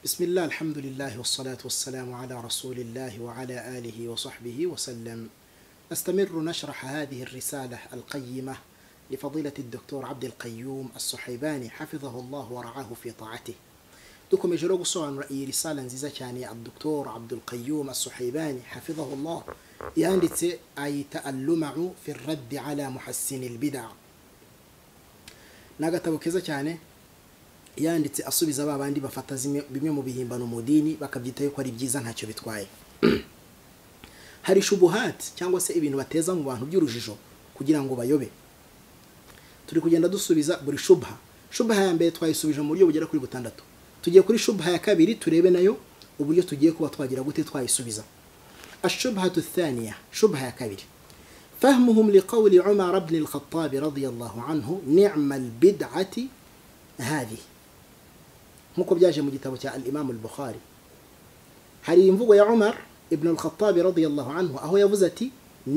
بسم الله الحمد لله والصلاة والسلام على رسول الله وعلى آله وصحبه وسلم نستمر نشرح هذه الرسالة القيمة لفضيلة الدكتور عبد القيوم الصحيباني حفظه الله ورعاه في طاعته دوكم يجلوغ صوان رأي رسالة نزيزة كاني الدكتور عبد القيوم الصحيباني حفظه الله ياندت أي تألمع في الرد على محسن البدع ناقة كذا كاني yanditse asubiza ba bandi bafata zimwe- bimwe mu bihimbano mu dini bakabyita yuko ari byiza ntacyo bitwaye hari shubuhati cyangwa se ibintu bateza mu bantu by'urujijo kugira ngo bayobe turi kugenda dusubiza buri shubha shubha ya mbere twayisubije mu buryo bugera kuri butandatu tugiye kuri shubha ya kabiri turebe nayo uburyo tugiye kuba twagira gute twayisubiza ashubhatu thaniya shubha ya kabiri فهمهم لقول عمر بن الخطاب رضي الله عنه نعم البدعة هذه nk'uko byaje mu gitabo cya al-imamu al-bukhari hari imvugo ya umar ibn al-khattabi radiyallahu anhu aho yavuze ati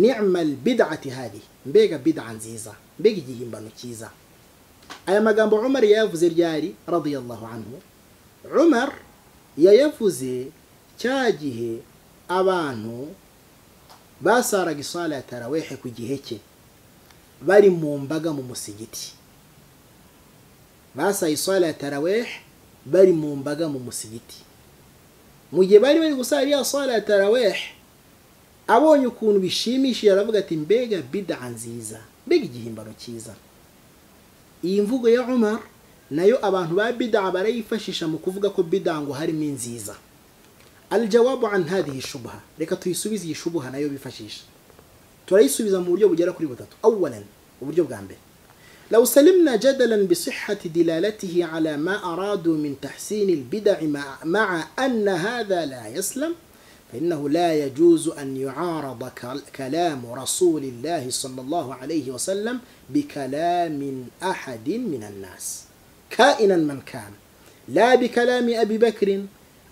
ni'ma al-bid'ati hadi mbega bid'a nziza mbega igihimbano cyiza aya magambo umar yayavuze ryari radiyallahu anhu umar yayavuze cya gihe abantu basaraga isala ya tarawehe ku gihe cye bari mu mbaga mu musigiti basaye isala ya tarawih bari mu mbaga mu musigiti mu gihe bari bari gusara iriya sala ya tarawih abonye ukuntu bishimishije aravuga ati mbega bid'a nziza mbega igihimbano cyiza iyi mvugo ya umar nayo abantu ba bid'a barayifashisha mu kuvuga ko bid'a ngo harimo inziza aljawabu an hadhihi shubha reka tuyisubize iyi shubuha nayo bifashisha turayisubiza mu buryo bugera kuri butatu awalan uburyo bwa mbere لو سلمنا جدلا بصحة دلالته على ما أرادوا من تحسين البدع مع, مع أن هذا لا يسلم فإنه لا يجوز أن يعارض كل- كلام رسول الله صلى الله عليه وسلم بكلام أحد من الناس كائنا من كان لا بكلام أبي بكر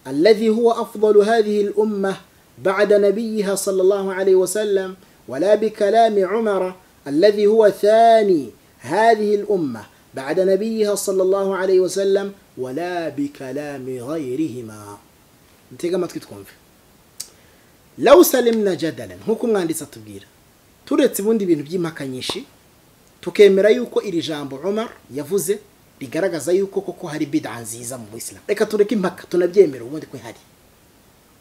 الذي هو أفضل هذه الأمة بعد نبيها صلى الله عليه وسلم ولا بكلام عمر الذي هو ثاني هذه الأمة بعد نبيها صلى الله عليه وسلم ولا بكلام غيرهما انتي ما تكون في لو سلمنا جدلا nk'uko umwanditsi atubwira turetse ubundi bintu by'impakanyishi tukemera yuko iri jambo umar yavuze rigaragaza yuko koko hari bid'a nziza mu buyisilamu reka tureke impaka tunabyemera ubundi ko ihari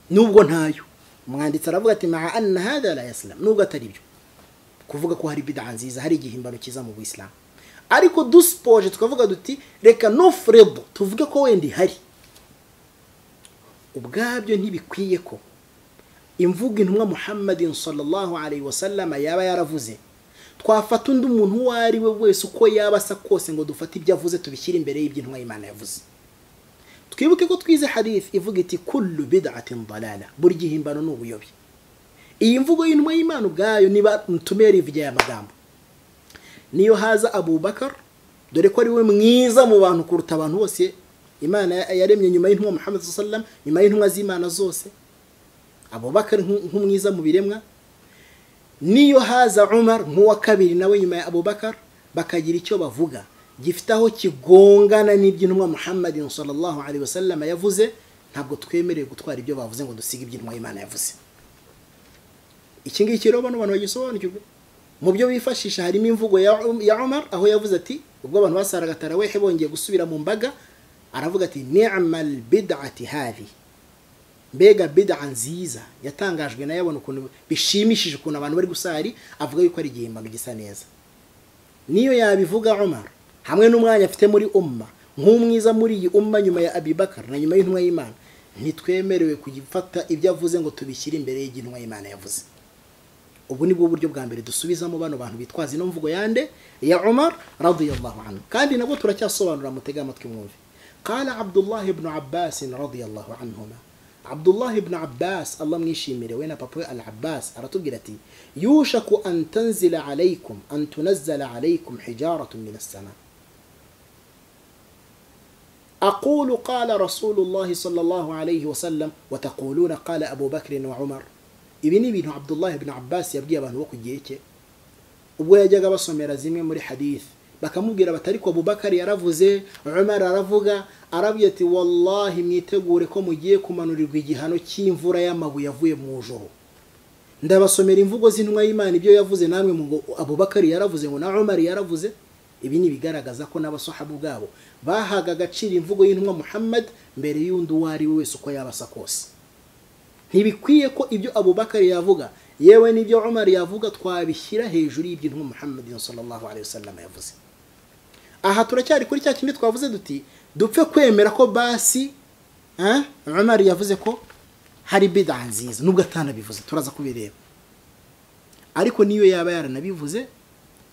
nubwo ntayo umwanditsi aravuga ati maa anna hadha la yasilamu nubwo atari byo kuvuga ko hari bid'a nziza hari igihimbano cyiza mu buyisilamu ariko dusipoje tukavuga duti reka nofredo tuvuge ko wenda ihari ubwabyo ntibikwiye ko imvugo intumwa muhammadin sallallahu alayhi wasallam yaba yaravuze twafata undi muntu uwo ari we wese uko yaba asa kose ngo dufate ibyo avuze tubishyire imbere y'iby'intumwa y'imana yavuze twibuke ko twize hadith ivuga iti kullu bid'atin dalala buri gihimbano ni ubuyobe iyi mvugo y'intumwa y'imana ubwayo niba mutumere ivugira aya magambo niyo haza abubakar dore ko ari we mwiza mu bantu kuruta abantu bose imana yaremye nyuma y'intumwa muhammad sallam nyuma y'intumwa z'imana zose abubakar nk'u- nk'umwiza mu biremwa niyo haza umar nk'uwa kabiri nawe nyuma ya abubakar bakagira icyo bavuga gifite aho kigongana n'iby'intumwa muhammadin sallallahu alaihi wasallam yavuze ntabwo twemerewe gutwara ibyo bavuze ngo dusige iby'intumwa y'imana yavuze iki ngiki rero bano bantu bagisobanukirwe mu byo bifashisha harimo imvugo ya Um- ya Umar aho yavuze ati ubwo abantu basaraga tarawehe bongeye gusubira mu mbaga aravuga ati ni'mal bid'ati hadhi mbega bid'a nziza yatangajwe nayo abona ukuntu bishimishije ukuntu abantu bari gusari avuga yuko ari igihimbano gisa neza niyo yabivuga Umar hamwe n'umwanya afite muri umma nk'umwiza muri iyi umma nyuma ya Abibakar na nyuma y'intumwa y'Imana ntitwemerewe kugifata ibyo avuze ngo tubishyire imbere y'intumwa y'Imana yavuze ubu ni bwo buryo bwa mbere dusubizamo bano bantu bitwaza ino mvugo yande ya umar radiyallahu anhu kandi nabwo turacyasobanura mutega amatwi mwumve qala abdullah ibn abbas radiyallahu anhuma abdullah ibn abbas allah mwishimire we na papa we al abbas aratubwira ati yushaku an tanzila alaykum an tunazzala alaykum hijaratun min as-sama أقول قال رسول الله صلى الله عليه وسلم وتقولون قال أبو بكر وعمر ibi ni ibintu abdullahi ibn abbas yabwiye abantu bo ku gihe cye ubwo yajyaga basomera zimwe muri hadith bakamubwira bati ariko bubakari yaravuze umar aravuga arabwira ati wallahi mwitegure ko mugiye kumanurirwa igihano cy'imvura y'amabuye avuye mu ijoro ndabasomera imvugo z'intumwa y'imana ibyo yavuze namwe mu ngo abubakari yaravuze ngo na umar yaravuze ibi ni ibigaragaza ko n'abasohabu ubwabo bahaga agaciro imvugo y'intumwa muhammad mbere y'undi uwo ari we wese uko yabasa kose ntibikwiye ko ibyo abubakari yavuga yewe n'ibyo umar yavuga twabishyira hejuru y'ibyo intumwa muhammad sallallahu alaihi wasallam yavuze aha turacyari kuri cya kindi twavuze duti dupfe kwemera ko basi eh, umar yavuze ko hari bida nziza nubwo atanabivuze turaza kubireba ariko niyo yaba yaranabivuze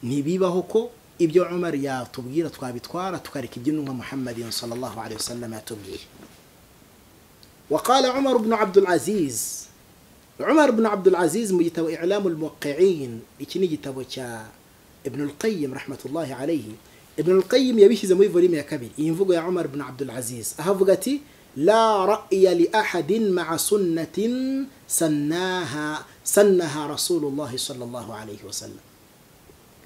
ntibibaho ko ibyo umar yatubwira twabitwara tukareka ibyo intumwa muhammad sallallahu alaihi wasallam yatubwiye وقال عمر بن عبد العزيز umar ibn abdul aziz mu gitabo iclamu muqiin iki ni igitabo cya ibn qayyim rahmatullahi alayhi ibn qayyim yabishyize muri volume ya kabiri iyi mvugo ya umar ibn abdul aziz aho avuga ati la ra'ya li ahadin ma'a sunnatin sannaha sannaha rasulullahi sallallahu alayhi wasallam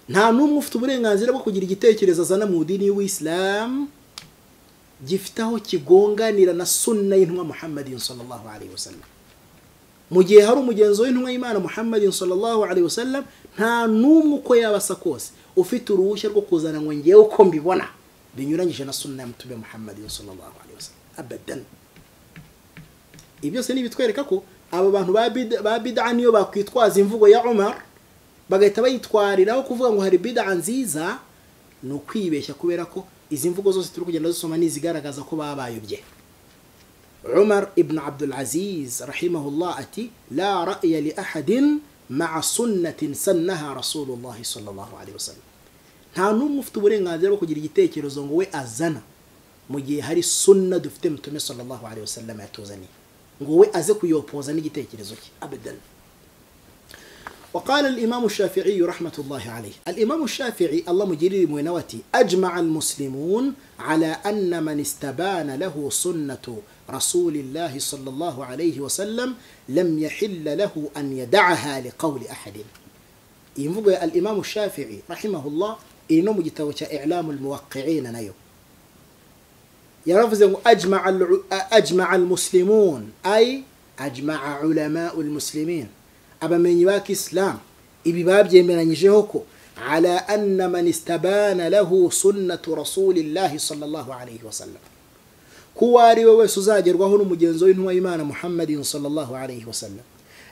nta n'umwe ufite uburenganzira bwo kugira igitekerezo azana mu dini y'uwisilamu gifite aho kigonganira na sunna y'intumwa muhammadin sallallahu alayhi wasallam mu gihe hari umugenzi w'intumwa y'imana muhammadin sallallahu alaihi wasallam nta n'umwe uko yabasa kose ufite uruhushya rwo kuzana ngo ngewe uko mbibona binyuranyije na sunna ya mutube muhammadin sallallahu alaihi wasallam abadan ibi byose ni ibitwereka ko aba bantu ba bid'a niyo bakwitwaza imvugo ya umar bagahita bayitwariraho kuvuga ngo hari bid'a nziza ni ukwibeshya kubera ko izi mvugo zose turi kugenda dusoma ni izigaragaza ko babayobye عمر ابن عبد العزيز رحمه الله أتي لا رأي لأحد مع سنة سنها رسول الله صلى الله عليه وسلم nta n'umwe ufite uburenganzira bwo kugira igitekerezo ngo we azana mu gihe hari sunna dufite mutume sallallahu alaihi wasallam yatuzaniye ngo we aze kuyopoza n'igitekerezo cye abadan وقال الإمام الشافعي رحمة الله عليه الإمام الشافعي الله مجري موينوتي أجمع المسلمون على أن من استبان له سنة رسول الله صلى الله عليه وسلم لم يحل له أن يدعها لقول أحد ينفق الإمام الشافعي رحمه الله إنه مجتوش إعلام الموقعين نيو يرفض أجمع, أجمع المسلمون أي أجمع علماء المسلمين abamenyi ba kisilamu ibi babyemeranyijeho ko ala anna man istabana lahu sunnatu rasulillahi sallallahu alayhi wa sallam kuwo ari we wese uzagerwaho n'umugenzi w'intumwa y'imana muhammadin sallallahu alayhi wa sallam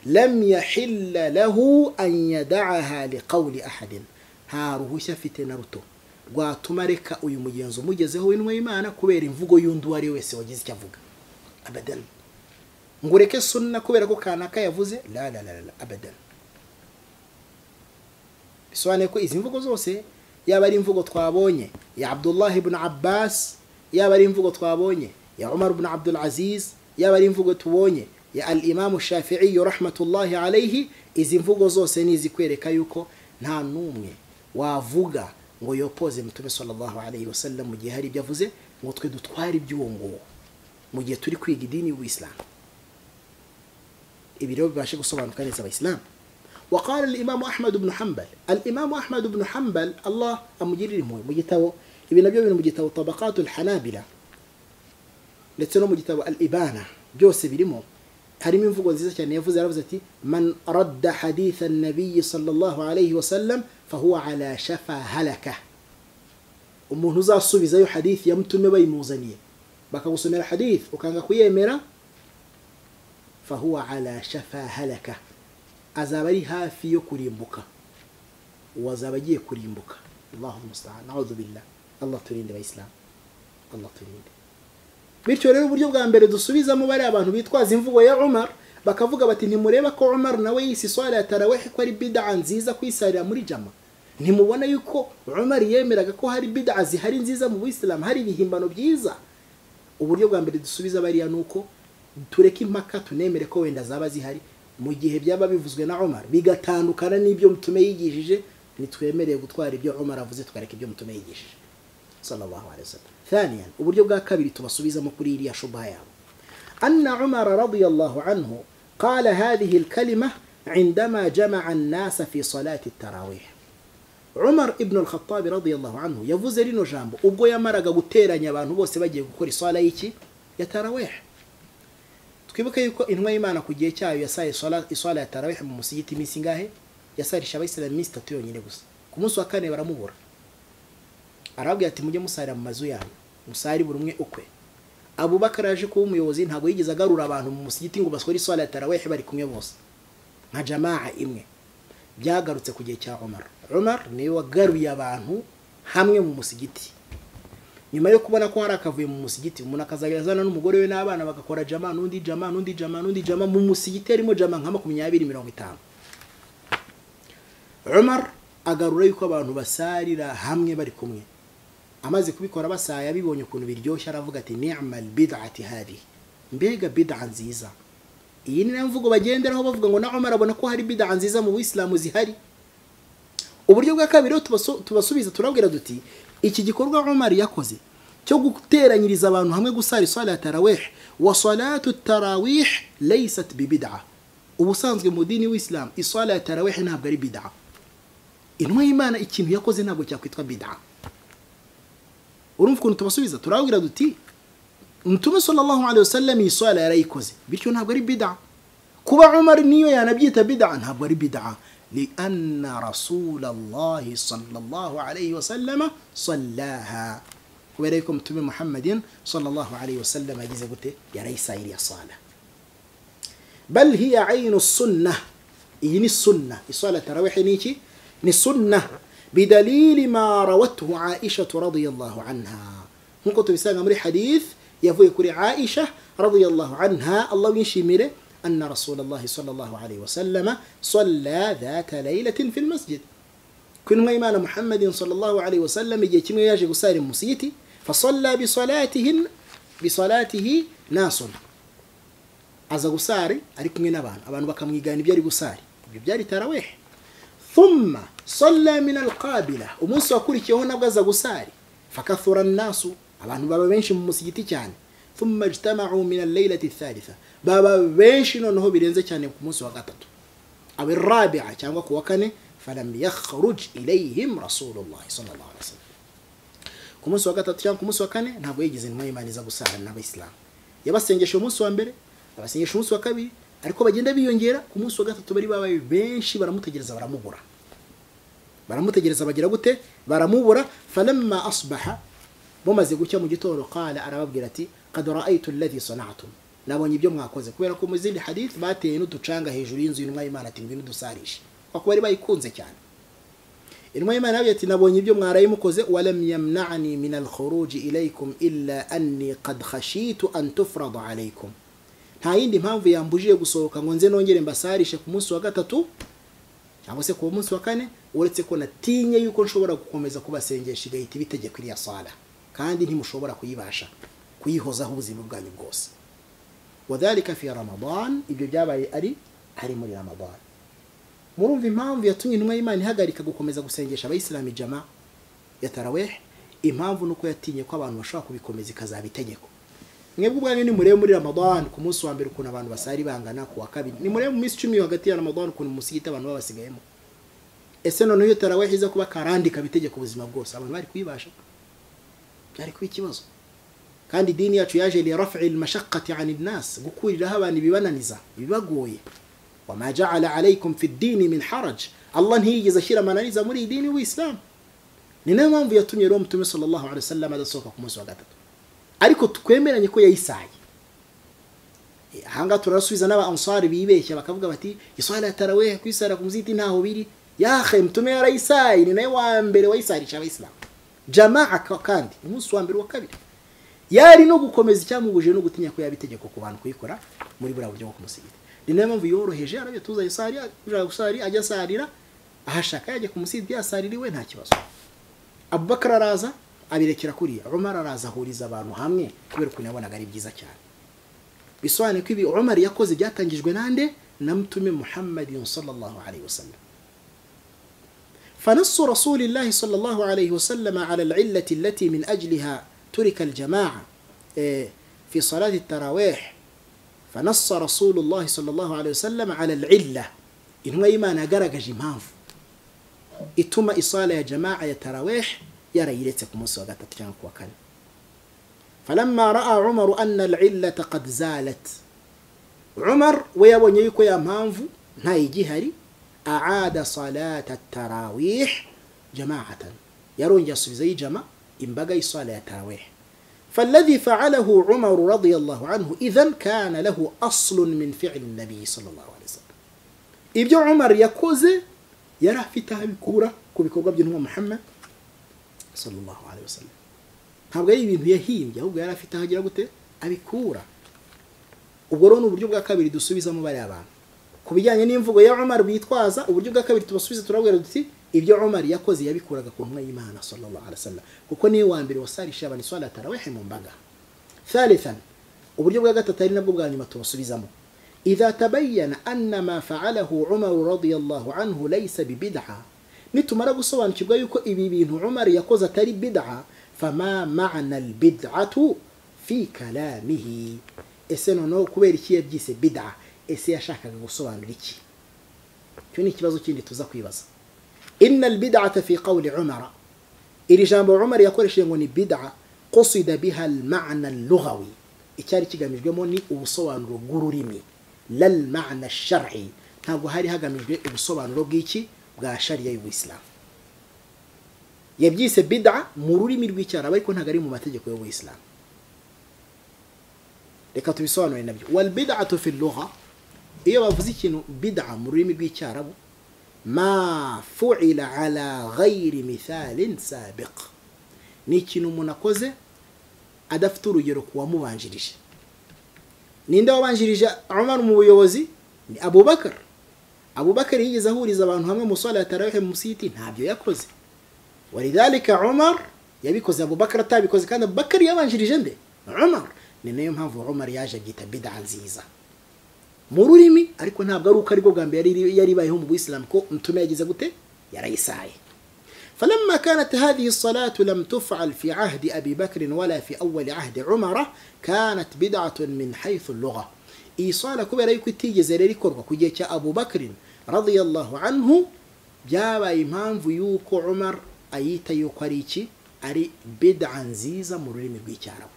lam yahilla lahu an yadaha liqawli ahadin nta ruhushya afite na ruto rwatuma reka uyu mugenzi umugezeho w'intumwa y'imana kubera imvugo y'undi uwo ari we wese wagize icyo avuga abadani ngo ureke sunna kubera ko kanaka yavuze la la la la abadan bisobanuye ko izi mvugo zose yaba ari imvugo twabonye ya abdullah ibn abbas yaba ari imvugo twabonye ya umar ibn abdul aziz yaba ari imvugo tubonye ya al imamu shafi'i rahmatullahi alayhi izi mvugo zose ni izikwereka yuko nta n'umwe wavuga ngo yopoze mutume sallallahu alayhi wasallam mu gihe hari ibyo avuze ngo twe dutware iby'uwo nguwo mu gihe turi kwiga idini y'ubusilamu ibi rero bibashe gusobanuka neza abayisilamu وقال الإمام أحمد بن حنبل الإمام أحمد بن حنبل الله أمجري موي مجتو ابن أبي بن مجتو طبقات الحنابلة لتنو مجتو الإبانة جوس بلمو هرم ينفق وزيزة كان يفوز رفزتي من رد حديث النبي صلى الله عليه وسلم فهو على شفا هلكة أمه نزا الصبي زي حديث يمتن بي موزنية بكا وسمير حديث وكان قوية ميرا fahuwa ala shafa halaka azaba ari hafi yo kurimbuka uwo azaba agiye kurimbuka allahu musta'an a'udhu billah allah turinde abayisilamu allah turinde bityo rero uburyo bwa mbere dusubizamo bari abantu bitwaza imvugo ya umar bakavuga bati ntimureba ko umar nawe yisi swala ya tarawehi ko ari bid'a nziza kuyisarira muri jama ntimubona yuko umar yemeraga ko hari bid'a zihari nziza mu buyisilamu hari ibihimbano byiza uburyo bwa mbere dusubiza bariya ni uko tureke impaka tunemere ko wenda zaba zihari mu gihe byaba bivuzwe na Omar bigatandukana n'ibyo mutume yigishije nitwemereye gutwara ibyo Omar avuze tukareka ibyo mutume yigishije sallallahu alaihi wasallam ثانيا uburyo bwa kabiri tubasubizamo kuri iriya shubha yabo أن عمر رضي الله عنه قال هذه الكلمة عندما جمع الناس في صلاة التراويح umar ibn al-khattabi radiyallahu anhu yavuze rino jambo ubwo yamaraga guteranya abantu bose bagiye gukora iswara y'iki ya tarawehe twibuke yuko intumwa y'imana ku gihe cyayo yasaye iswara ya tarawehe mu musigiti iminsi ingahe yasarisha abayisilamu iminsi itatu yonyine gusa ku munsi wa kane baramubura arababwira ati mujye musarira mu mazu yanyu musari buri umwe ukwe abubakar yaje kuba umuyobozi ntabwo yigeze agarura abantu mu musigiti ngo basore iswara ya tarawehe bari kumwe bose nka jamaa imwe byagarutse ku gihe cya Omar Omar niwe wagaruye abantu hamwe mu musigiti nyuma yo kubona ko hari akavuye mu musigiti umuntu akazajya azana n'umugore we n'abana bagakora jama n'undi jama n'undi jama n'undi jama mu musigiti harimo jama nka makumyabiri mirongo itanu Omar agarura yuko abantu basarira hamwe bari kumwe amaze kubikora basaya abibonye ukuntu biryoshye aravuga ati ni'mal bid'ati hadi mbega bid'a nziza iyi ni nayo mvugo bagenderaho bavuga ngo na Omar abona ko hari bid'a nziza mu Buislamu zihari uburyo bwa kabiri tubasubiza turabwira duti iki gikorwa Omar yakoze cyo guteranyiriza abantu hamwe gusara iswala ya tarawih wa salatu tarawih laysat bi bid'a ubusanzwe mu dini w'Islam iswala ya tarawih ntabwo ari bid'a intumwa y'Imana ikintu yakoze ntabwo cyakwitwa bid'a urumva ukuntu tubasubiza turabwira duti Mtume sallallahu alaihi wasallam iyi swala yarayikoze bityo ntabwo ari bid'a kuba Umar niyo yanabyita bid'a ntabwo ari bid'a li anna rasulullah sallallahu alaihi wasallam sallaha kubera yuko Mtume Muhammadin sallallahu alaihi wasallam agize gute yarayisayiriya swala bal hiya aynu sunna iyi ni sunna iswala tarawih ni iki ni sunna bidalili ma rawatuhu Aisha radiyallahu anha nkuko tubisanga muri hadith yavuye kuri aisha radiyallahu anha allah yishimire anna rasulullah sallallahu alayhi wa sallama salla dhata laylatin fi almasjid kunwa imana muhammadin sallallahu alayhi wa sallam igihe kimwe yaje gusara musiyiti fasalla bi salatihin bi salatihi nasun aza gusari ari kumwe n'abantu abantu bakamwigana ibyo ari gusari ibyo byari tarawih thumma salla min alqabila umunsi wakurikiyeho nabwo aza gusari fakathura nasu abantu baba benshi mu musigiti cyane thumma ijtama'u min al-laylati ath-thalitha baba benshi noneho birenze cyane ku munsi wa gatatu aw ar-rabi'a cyangwa ku wa kane falam yakhruj ilayhim rasulullah sallallahu alaihi wasallam ku munsi wa gatatu cyangwa ku munsi wa kane ntabwo yigeze intumwa y'Imana iza gusara n'abayisilamu yabasengesha umunsi wa mbere abasengesha umunsi wa kabiri ariko bagenda biyongera ku munsi wa gatatu bari babaye benshi baramutegereza baramubura baramutegereza bagira gute baramubura falamma asbaha mumaze gucya mu gitondo kala arababwira ati qad ra'aytu alladhi sana'tum nabonye ibyo mwakoze kubera ko mu zindi hadith bateye n'uducanga hejuru y'inzu y'intumwa y'Imana ati ngwino dusarishe kwa kuba bari bayikunze cyane intumwa y'Imana yavuye ati nabonye ibyo mwaraye mukoze walam yamna'ani min al-khuruj ilaykum illa anni qad khashitu an tufrada alaykum nta yindi mpamvu yambujije gusohoka ngo nze nongere mbasarishe ku munsi wa gatatu cyangwa se ku munsi wa kane uretse ko natinye yuko nshobora gukomeza kubasengesha igahita ibitegeko iriya sala kandi ntimushobora kuyibasha kuyihozaho ubuzima bwanyu bwose wadhalika fi ramadan ibyo byabaye ari ari muri ramadan murumva impamvu yatumye intumwa y'imana ihagarika gukomeza gusengesha abayisilamu ijama ya taraweh impamvu ni uko yatinye ko abantu bashobora kubikomeza ikazaba itegeko mwebwe ubwanyu ni murebe muri ramadan ku munsi wa mbere ukuntu abantu basari bangana ku wa kabiri ni murebe mu minsi icumi hagati ya ramadan ukuntu musigita abantu baba basigayemo ese noneho iyo taraweh iza kuba karandi kabitegeka ubuzima bwose abantu bari kuyibasha byari kuba ikibazo kandi idini yacu yaje li raf'i al-mashaqqati 'an an-nas gukuriraho abantu ibibananiza ibibagoye wama ja'ala 'alaykum fi ad-din min haraj Allah ntiyigeze ashyira amananiza muri iyi dini w'Islam ni nayo mpamvu yatumye rero mutume sallallahu alaihi wasallam adasohoka ku munsi wa gatatu ariko twemeranye ko yayisaye ahangaha turasubiza n'aba ansari bibeshya bakavuga bati iswala ya tarawih kwisara ku muziti ntaho biri yahe mutume yarayisaye ni nayo wa mbere wayisarisha abayisilamu jamaa kandi umunsi wa mbere wa kabiri yari no gukomeza icyamubujije no gutinya ko yaba itegeko ku bantu kuyikora muri buriya buryo bwo kumusigita ni nayo mpamvu yoroheje arabyo tuza isari gusari ajya asarira ahashaka yajya ku musidi yasarira iwe nta kibazo abubakar araza abirekera kuriya umar araza ahuriza abantu hamwe kubera ukuntu yabonaga ari byiza cyane bisobanuye ko ibi umar yakoze byatangijwe nande na mutume muhammadin sallallahu alaihi wasallam فنص رسول الله صلى الله عليه وسلم على العلة التي من أجلها ترك الجماعة في صلاة التراويح فنص رسول الله صلى الله عليه وسلم على العلة إنه إيمان أقرق جمانف ituma isala ya jamaa ya tarawih yarayiretse ku munsi wa gatatu cyangwa ku wa kane falamma raa umaru anna alillata qad zalat umar we yabonye yuko ya mpamvu ntayigihari aada salata tarawih jamaatan yarongeye asubizayo ijama imbaga y'isala ya tarawih فالذي فعله عمر رضي الله عنه إذا كان له أصل من فعل النبي صلى الله عليه وسلم ibyo umar yakoze yari afite aho abikura ku bikorwa by'intumwa muhammad sallallahu alaihi wasallam ntabwo ari ibintu yahimbye ahubwo yari afite aho agira gute abikura ubwo rero ni uburyo bwa kabiri dusubizamo bariya abantu ku bijyanye n'imvugo ya umar bitwaza uburyo bwa kabiri tubasubiza turabwira duti ibyo umar yakoze yabikuraga ku ntumwa y'imana sallallahu alaihi wasallam kuko niwe wa mbere wasarisha abantu swala tarawehe mu mbaga thalithan uburyo bwa gatatu ari nabwo bwa nyuma tubasubizamo idha tabayyana anna ma fa'alahu umar radiyallahu anhu laysa bibid'a nitumara gusobanukirwa yuko ibi bintu umar yakoze atari bid'a fama ma'na albid'atu fi kalamihi ese noneho kubera iki yabyise bid'a ese yashakaga gusobanura iki icyo ni ikibazo kindi tuza kwibaza إن البدعة في قول عمر إلي جامب عمر يقول شيء يقول بدعة قصد بها المعنى اللغوي إتاري تيجا مش جموني وصوان رجوريمي لا المعنى الشرعي نابو هاري هاجا مش جموني وصوان رجيتي بقاشر يا الإسلام يبجيس بدعة مروري من الويتار ويكون هاجري مماتجك يا الإسلام reka tubisobanure nabyo walbidatu fi lugha iyo bavuze ikintu bid'a mu rurimi rw'icyarabu ma fu'ila ala ghayri mithalin sabiq ni ikintu umuntu akoze adafite urugero ku wamubanjirije ninde wabanjirije umar mu buyobozi ni abubakar abubakar yigeze ahuriza abantu hamwe musala ya tarawehe munsi y'iti ntabyo yakoze walidhalika umar yabikoze abubakar atabikoze kandi abubakar yabanjirije nde umar ni nayo mpamvu umar yaje abyita bida nziza mu rurimi ariko ntabwo ari uko aribwo bwa mbere yari ibayeho mu buyisilamu ko mutume yagize gute yarayisaye فلما كانت هذه الصلاة لم تفعل في عهد أبي بكر ولا في أول عهد عمر كانت بدعة من حيث اللغة إيصال كبير يكو تيجز لريكور وكجيك أبو بكر رضي الله عنه جاب إمام فيوك عمر أيت يقريك أري بدعا زيزا مريم بيكارب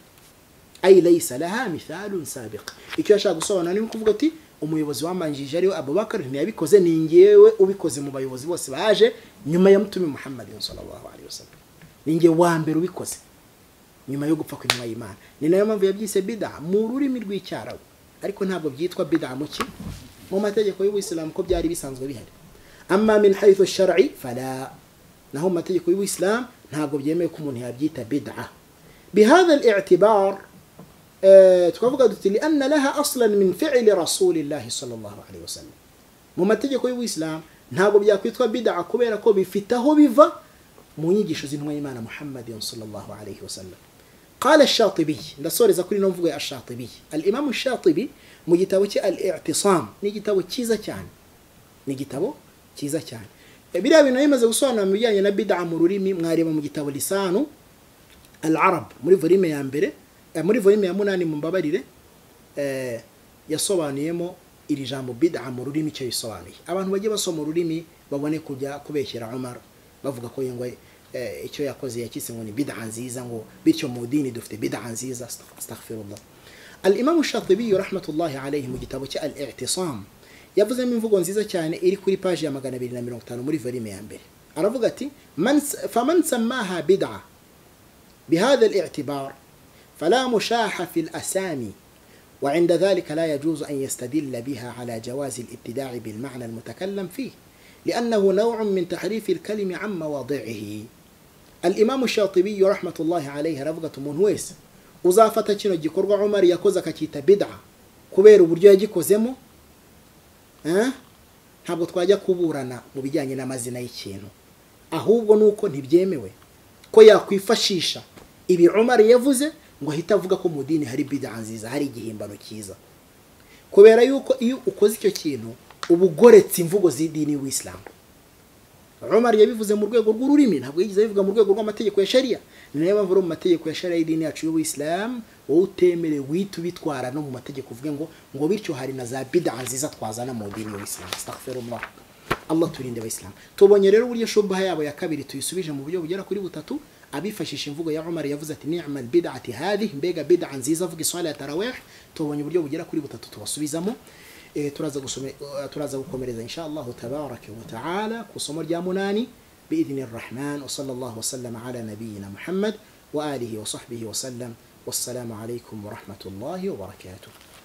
ay laysa laha mithalun sabiq icyo yashaka gusobanura ni ukuvuga ati umuyobozi wamanjije ariwe abubakar ntiyabikoze ni ngewe ubikoze mu bayobozi bose baje nyuma ya mutumi muhammadin sallallahu alaihi wasallam ni ngewe wa mbere ubikoze nyuma yo gupfa kw'intumwa y'imana ni nayo mpamvu yabyise bida mu rurimi rw'icyarabu ariko ntabwo byitwa bida mu ki mu mategeko y'ubuyisilamu ko byari bisanzwe bihari amma min haythu shar'i fala naho mu mategeko y'ubuyisilamu ntabwo byemewe ko umuntu yabyita bida بهذا الاعتبار tukavuga duti li anna laha aslan min fi'li rasulillahi sallallahu alaihi wasallam mu mategeko y'ubuyisilamu ntabwo byakwitwa bid'a kubera ko bifite aho biva mu nyigisho z'intumwa y'imana muhammadin sallallahu alaihi wasallam قال الشاطبي ndasoreza kuri nomvugo ya shatibi al-imam shatibi mu gitabo cye al-i'tisam ni igitabo cyiza cyane ni igitabo cyiza cyane biriya bintu bimaze gusobanura mu bijyanye na bid'a mu rurimi mwareba mu gitabo lisanu al-arab muri volume ya mbere muri volume ya munani mu mbabarire yasobanuyemo iri jambo bid'a mu rurimi icyo bisobanuye abantu bagiye basoma ururimi babone kujya kubeshyera Umar bavuga ko ngo icyo yakoze yakise ngo ni bid'a nziza ngo bityo mu dini dufite bid'a nziza astaghfirullah al-imam shatibi rahmatullahi alayhi mu gitabo cye al-i'tisam yavuzemo imvugo nziza cyane iri kuri page ya 250 muri volume ya mbere aravuga ati man faman sammaha bid'a بهذا الاعتبار فلا مشاح في الأسامي وعند ذلك لا يجوز أن يستدل بها على جواز الابتداع بالمعنى المتكلم فيه لأنه نوع من تحريف الكلم عن مواضعه الإمام الشاطبي رحمة الله عليه رفقة منويس وزافة تشنو جيكور عمر يكوزا كتيتا بدعة كبير برجو يجيكو زمو ها ntabwo twajya kuburana mu bijyanye n'amazina y'ikintu ahubwo ni uko ntibyemewe ko yakwifashisha ibi umar yavuze ngo ahita avuga ko mu dini hari bida nziza hari igihimbano cyiza kubera yuko iyo ukoze icyo kintu uba ugoretse imvugo z'idini y'isilamu Umar yabivuze mu rwego rw'ururimi ntabwo yigeze abivuga mu rwego rw'amategeko ya sharia ni nayo mpamvu mu mategeko ya sharia y'idini yacu y'ubuyisilamu wowe utemerewe uhita ubitwara no mu mategeko uvuge ngo ngo bityo hari na za bida nziza twazana mu dini y'isilamu allah turinde abayisilamu tubonye rero uburyo shubaha yabo ya kabiri tuyisubije mu buryo bugera kuri butatu abifashisha imvugo ya umar yavuze ati ni'mal bid'ati hadhi mbega bid'a nziza avuga iswala ya tarawih tubonye uburyo bugera kuri butatu tubasubizamo eh, turaza gusome turaza gukomereza insha allah tabaraka wa taala ku isomo rya munani باذن الرحمن وصلى الله وسلم على نبينا محمد واله وصحبه وسلم والسلام عليكم ورحمه الله وبركاته